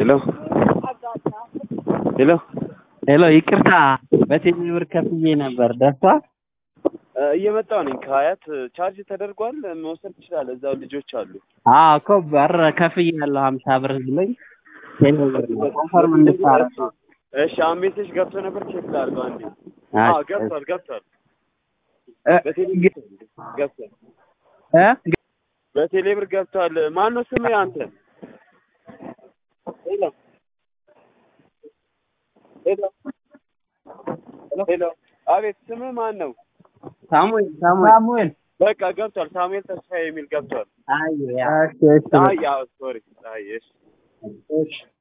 ሄሎ ሄሎ ሄሎ ይቅርታ፣ በቴሌ ብር ከፍዬ ነበር። ደርሷል? እየመጣሁ ነኝ ከሀያት ቻርጅ ተደርጓል። መውሰድ ትችላለህ። እዛው ልጆች አሉ። አዎ እኮ በር ከፍዬ ያለው ሀምሳ ብር ብሎኝ ቴሌ ብር ነው ኮንፈርም እንድታረግ እሺ አሁን ሜሴጅ ገብቶ ነበር። ቼክ ላድርገው አንዴ። አይ፣ አዎ ገብቷል ገብቷል። እ በቴሌ ገብቷል። እ በቴሌ ብር ገብቷል። ማን ነው ስምህ አንተ? ሄሎ ሄሎ ሄሎ። አቤት ስምህ ማን ነው? ሳሙኤል ሳሙኤል በቃ ገብቷል። ሳሙኤል ተስፋዬ የሚል ገብቷል። አይ ያ እሺ እሺ አይ ያው ሶሪ። አይ እሺ እሺ